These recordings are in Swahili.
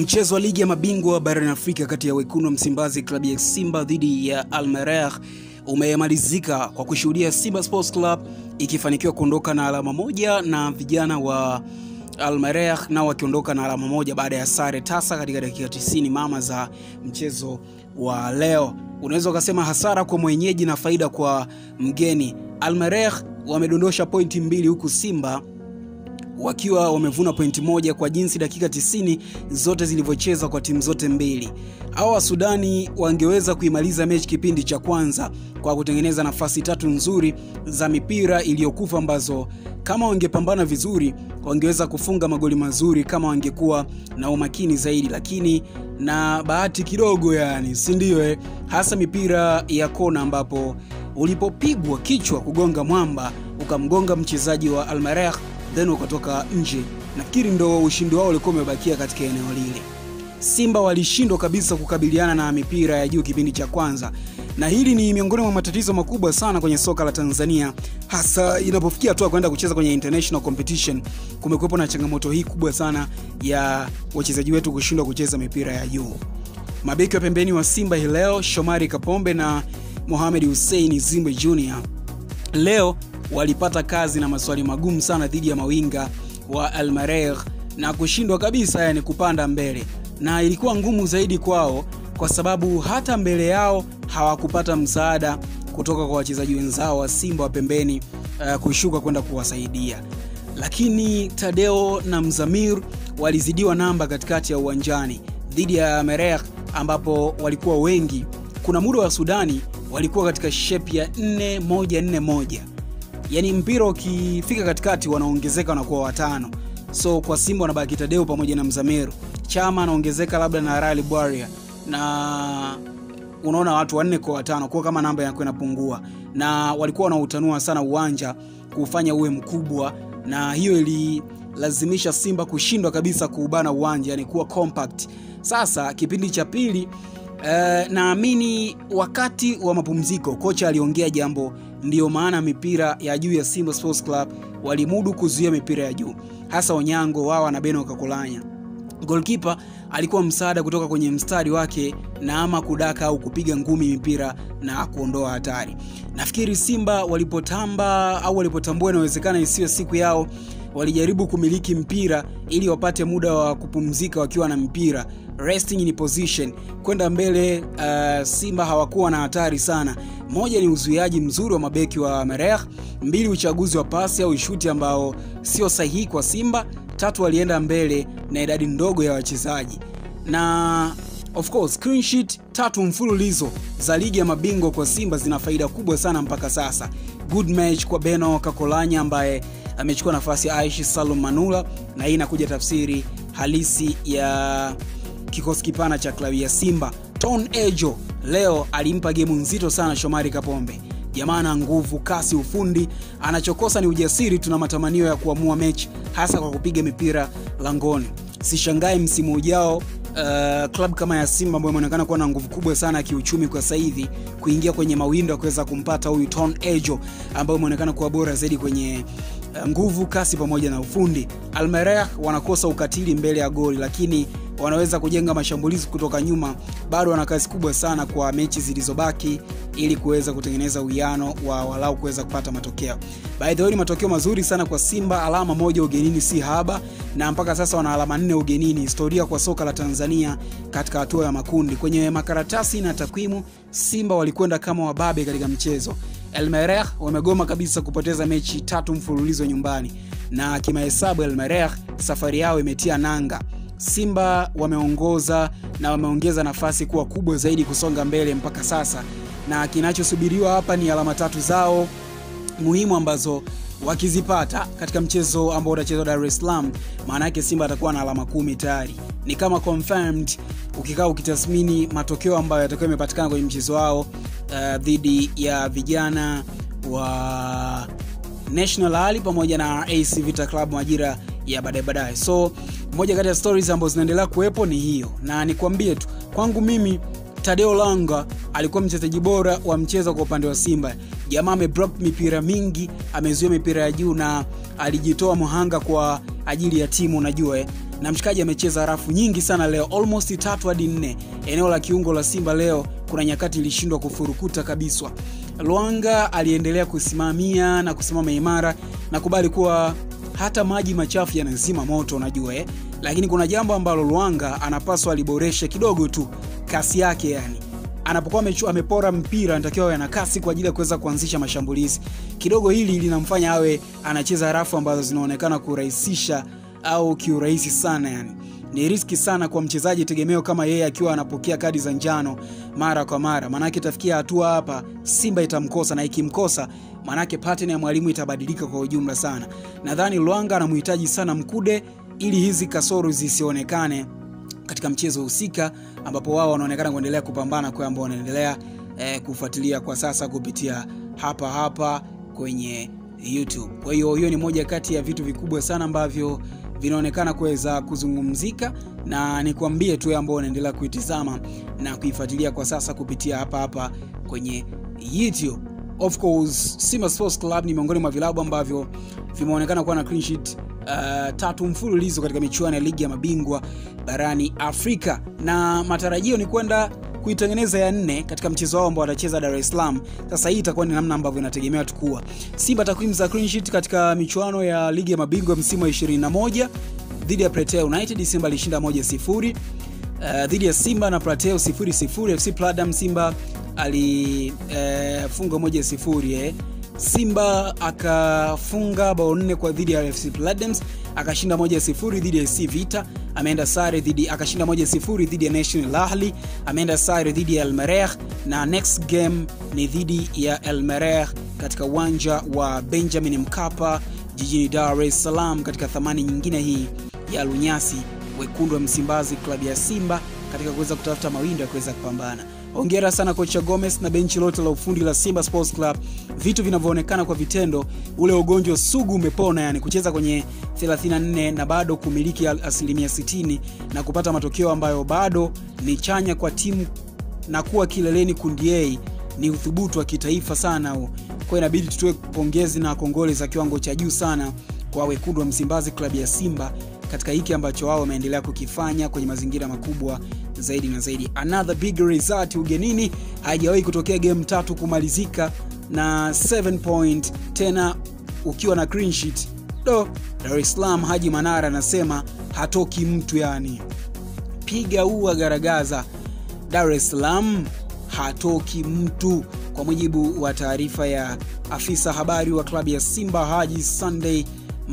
Mchezo wa ligi ya mabingwa barani Afrika kati ya wekundu wa Msimbazi klabu ya Simba dhidi ya Al Merreikh umemalizika kwa kushuhudia Simba Sports Club ikifanikiwa kuondoka na alama moja na vijana wa Al Merreikh nao wakiondoka na alama moja baada ya sare tasa katika dakika 90 mama za mchezo wa leo. Unaweza ukasema hasara kwa mwenyeji na faida kwa mgeni. Al Merreikh wamedondosha pointi mbili huku Simba wakiwa wamevuna pointi moja kwa jinsi dakika 90 zote zilivyochezwa kwa timu zote mbili. Hawa wa Sudani wangeweza kuimaliza mechi kipindi cha kwanza kwa kutengeneza nafasi tatu nzuri za mipira iliyokufa ambazo kama wangepambana vizuri wangeweza kufunga magoli mazuri kama wangekuwa na umakini zaidi, lakini na bahati kidogo, yani si ndio? Eh, hasa mipira ya kona ambapo ulipopigwa kichwa kugonga mwamba ukamgonga mchezaji wa Al Merreikh then ukatoka nje. Nafikiri ndo ushindi wao ulikuwa umebakia katika eneo lile. Simba walishindwa kabisa kukabiliana na mipira ya juu kipindi cha kwanza, na hili ni miongoni mwa matatizo makubwa sana kwenye soka la Tanzania, hasa inapofikia hatua kwenda kucheza kwenye international competition. Kumekuwepo na changamoto hii kubwa sana ya wachezaji wetu kushindwa kucheza mipira ya juu. Mabeki wa pembeni wa Simba hii leo, Shomari Kapombe na Mohamed Hussein Zimbe Jr leo walipata kazi na maswali magumu sana dhidi ya mawinga wa Al Merreikh na kushindwa kabisa, yani kupanda mbele, na ilikuwa ngumu zaidi kwao kwa sababu hata mbele yao hawakupata msaada kutoka kwa wachezaji wenzao wa Simba wa pembeni uh, kushuka kwenda kuwasaidia, lakini Tadeo na Mzamir walizidiwa namba katikati ya uwanjani dhidi ya Merreikh ambapo walikuwa wengi. Kuna muda wa Sudani walikuwa katika shape ya 4141 yaani mpira ukifika katikati wanaongezeka wanakuwa watano. So kwa Simba wanabaki Tadeo pamoja na Mzamiru, Chama anaongezeka labda na Rally Bwaria, na unaona watu wanne kwa watano, kwa kama namba yako inapungua, na walikuwa wanautanua sana uwanja kufanya uwe mkubwa, na hiyo ililazimisha Simba kushindwa kabisa kuubana uwanja, yani kuwa compact. Sasa kipindi cha pili Uh, naamini wakati wa mapumziko kocha aliongea jambo, ndiyo maana mipira ya juu ya Simba Sports Club walimudu kuzuia mipira ya juu, hasa Onyango wao na Beno Kakolanya. Goalkeeper alikuwa msaada kutoka kwenye mstari wake na ama kudaka au kupiga ngumi mipira na kuondoa hatari. Nafikiri Simba walipotamba au walipotambua inawezekana isiyo siku yao walijaribu kumiliki mpira ili wapate muda wa kupumzika wakiwa na mpira resting in position kwenda mbele. Uh, Simba hawakuwa na hatari sana. Moja ni uzuiaji mzuri wa mabeki wa Merreikh, mbili uchaguzi wa pasi au shuti ambao sio sahihi kwa Simba, tatu walienda mbele na idadi ndogo ya wachezaji na of course clean sheet tatu mfululizo za ligi ya mabingwa kwa Simba zina faida kubwa sana mpaka sasa. Good match kwa Beno Kakolanya ambaye amechukua nafasi ya Aishi Salum Manula, na hii inakuja tafsiri halisi ya kikosi kipana cha klabu ya Simba. Ton Ejo leo alimpa gemu nzito sana Shomari Kapombe. Jamaa ana nguvu, kasi, ufundi. Anachokosa ni ujasiri. Tuna matamanio ya kuamua mechi, hasa kwa kupiga mipira langoni. Sishangae msimu ujao Uh, klabu kama ya Simba ambayo imeonekana kuwa na nguvu kubwa sana ya kiuchumi kwa sasa hivi kuingia kwenye mawindo ya kuweza kumpata huyu Ton Ejo ambayo imeonekana kuwa bora zaidi kwenye uh, nguvu, kasi pamoja na ufundi. Al Merreikh wanakosa ukatili mbele ya goli, lakini wanaweza kujenga mashambulizi kutoka nyuma. Bado wana kazi kubwa sana kwa mechi zilizobaki ili kuweza kutengeneza uwiano wa walau kuweza kupata matokeo. By the way, ni matokeo mazuri sana kwa Simba, alama moja ugenini si haba, na mpaka sasa wana alama nne ugenini, historia kwa soka la Tanzania katika hatua ya makundi. Kwenye makaratasi na takwimu, Simba walikwenda kama wababe katika mchezo. El Merreikh wamegoma kabisa kupoteza mechi tatu mfululizo nyumbani, na kimahesabu El Merreikh safari yao imetia nanga. Simba wameongoza na wameongeza nafasi kuwa kubwa zaidi kusonga mbele mpaka sasa, na kinachosubiriwa hapa ni alama tatu zao muhimu ambazo wakizipata katika mchezo ambao utachezwa Dar es Salaam, maana yake Simba atakuwa na alama kumi tayari, ni kama confirmed. Ukikaa ukitathmini matokeo ambayo yatakuwa yamepatikana kwenye mchezo wao uh, dhidi ya vijana wa National Ali pamoja na AC Vita Club majira ya baadaye baadaye. So moja kati ya stories ambazo zinaendelea kuwepo ni hiyo, na nikwambie tu kwangu mimi Tadeo Langa alikuwa mchezaji bora wa mchezo kwa upande wa Simba. Jamaa ameblock mipira mingi, amezuia mipira ya juu na alijitoa mhanga kwa ajili ya timu, unajua eh. na mshikaji amecheza rafu nyingi sana leo almost tatu hadi nne eneo la kiungo la simba leo kuna nyakati ilishindwa kufurukuta kabiswa lwanga aliendelea kusimamia na kusimama imara na kubali kuwa hata maji machafu yanazima moto unajua eh? lakini kuna jambo ambalo lwanga anapaswa aliboreshe kidogo tu kasi yake yani anapokuwa amepora mpira anatakiwa awe na kasi kwa ajili ya kuweza kuanzisha mashambulizi kidogo hili linamfanya awe anacheza rafu ambazo zinaonekana kurahisisha au kiurahisi sana yani ni riski sana kwa mchezaji tegemeo kama yeye akiwa anapokea kadi za njano mara kwa mara maanake itafikia hatua hapa simba itamkosa na ikimkosa maanake pattern ya mwalimu itabadilika kwa ujumla sana nadhani lwanga anamhitaji sana mkude ili hizi kasoro zisionekane katika mchezo husika ambapo wao wanaonekana kuendelea kupambana kwa ambao wanaendelea eh, kufuatilia kwa sasa kupitia hapa hapa kwenye youtube kwa hiyo hiyo ni moja kati ya vitu vikubwa sana ambavyo vinaonekana kuweza kuzungumzika na nikwambie tu ambao unaendelea kuitizama na kuifuatilia kwa sasa kupitia hapa hapa kwenye youtube of course simba sports club ni miongoni mwa vilabu ambavyo vimeonekana kuwa na clean sheet uh, tatu mfululizo katika michuano ya ligi ya mabingwa barani afrika na matarajio ni kwenda kuitengeneza ya nne katika mchezo wao ambao watacheza dar es salaam sasa hii itakuwa ni namna ambavyo inategemewa tukua simba takwimu za clean sheet katika michuano ya ligi ya mabingwa msimu wa 21 dhidi ya Platea united simba alishinda 1 sifuri uh, dhidi ya simba na Platea 0 fc pladam simba alifunga uh, moja sifuri eh. simba akafunga bao nne kwa dhidi ya fc pladams akashinda moja sifuri dhidi ya c vita ameenda sare dhidi akashinda moja sifuri dhidi ya national ahli ameenda sare dhidi ya elmereh na next game ni dhidi ya elmereh katika uwanja wa benjamin mkapa jijini dar es salaam katika thamani nyingine hii ya lunyasi wekundu wa msimbazi klabu ya simba katika kuweza kutafuta mawindo ya kuweza kupambana ongera sana kocha gomes na benchi lote la ufundi la simba sports club vitu vinavyoonekana kwa vitendo ule ugonjwa sugu umepona yani kucheza kwenye 34 na bado kumiliki asilimia 60 na kupata matokeo ambayo bado ni chanya kwa timu na kuwa kileleni kundi a ni uthubutu wa kitaifa sana huo kwa inabidi tutoe pongezi na kongole za kiwango cha juu sana kwa wekundu wa msimbazi klabu ya simba katika hiki ambacho wao wameendelea kukifanya kwenye mazingira makubwa zaidi na zaidi another big result ugenini haijawahi kutokea game tatu kumalizika na 7 point tena ukiwa na clean sheet do dar es salaam haji manara anasema hatoki mtu yani piga ua garagaza dar es salaam hatoki mtu kwa mujibu wa taarifa ya afisa habari wa klabu ya simba haji sunday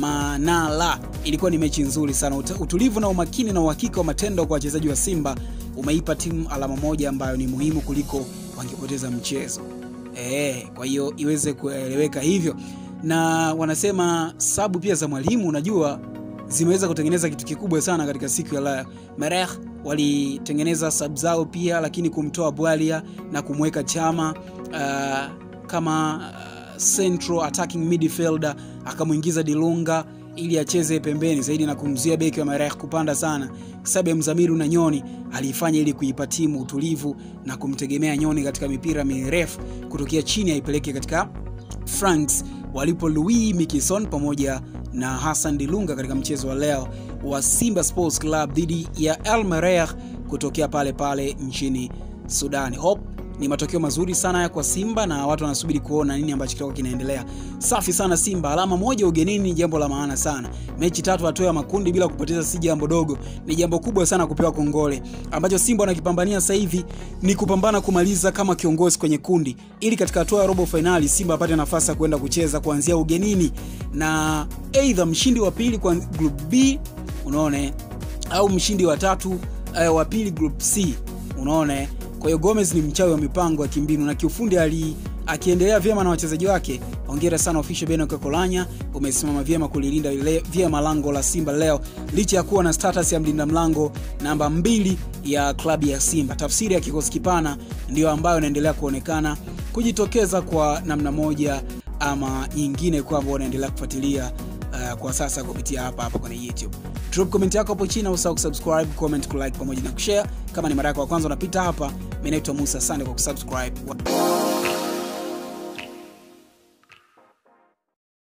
manala ilikuwa ni mechi nzuri sana utulivu na umakini na uhakika wa matendo kwa wachezaji wa simba umeipa timu alama moja ambayo ni muhimu kuliko wangepoteza mchezo e, kwa hiyo iweze kueleweka hivyo na wanasema sabu pia za mwalimu unajua zimeweza kutengeneza kitu kikubwa sana katika siku ya leo mereh walitengeneza sab zao pia lakini kumtoa bwalia na kumweka chama uh, kama uh, central attacking midfielder akamwingiza dilunga ili acheze pembeni zaidi na kumzuia beki wa mareh kupanda sana sababu ya mzamiru na nyoni aliifanya ili kuipa timu utulivu na kumtegemea nyoni katika mipira mirefu kutokea chini aipeleke katika franks walipo louis mikison pamoja na hassan dilunga katika mchezo wa leo wa simba sports club dhidi ya elmereh kutokea pale pale nchini sudani hope ni matokeo mazuri sana ya kwa simba na watu wanasubiri kuona nini ambacho kitakuwa kinaendelea safi sana simba alama moja ugenini ni jambo la maana sana mechi tatu hatua ya makundi bila kupoteza si jambo dogo ni jambo kubwa sana kupewa kongole ambacho simba wanakipambania sasa hivi ni kupambana kumaliza kama kiongozi kwenye kundi ili katika hatua ya robo fainali simba apate nafasi ya kwenda kucheza kuanzia ugenini na eidha mshindi wa pili kwa group b unaone au mshindi wa tatu uh, wa pili group c unaone kwa hiyo gomez ni mchawi wa mipango ya kimbinu na kiufundi ali akiendelea vyema na wachezaji wake ongera sana official beno kakolanya umesimama vyema kulilinda vyema lango la simba leo licha ya kuwa na status ya mlinda mlango namba mbili ya klabu ya simba tafsiri ya kikosi kipana ndiyo ambayo inaendelea kuonekana kujitokeza kwa namna moja ama nyingine kwamba wanaendelea kufuatilia uh, kwa sasa kupitia hapa hapa kwenye youtube drop comment yako hapo chini usahau kusubscribe comment kulike pamoja na kushare kama ni mara yako ya kwanza unapita hapa mi naitwa musa asante kwa kusubscribe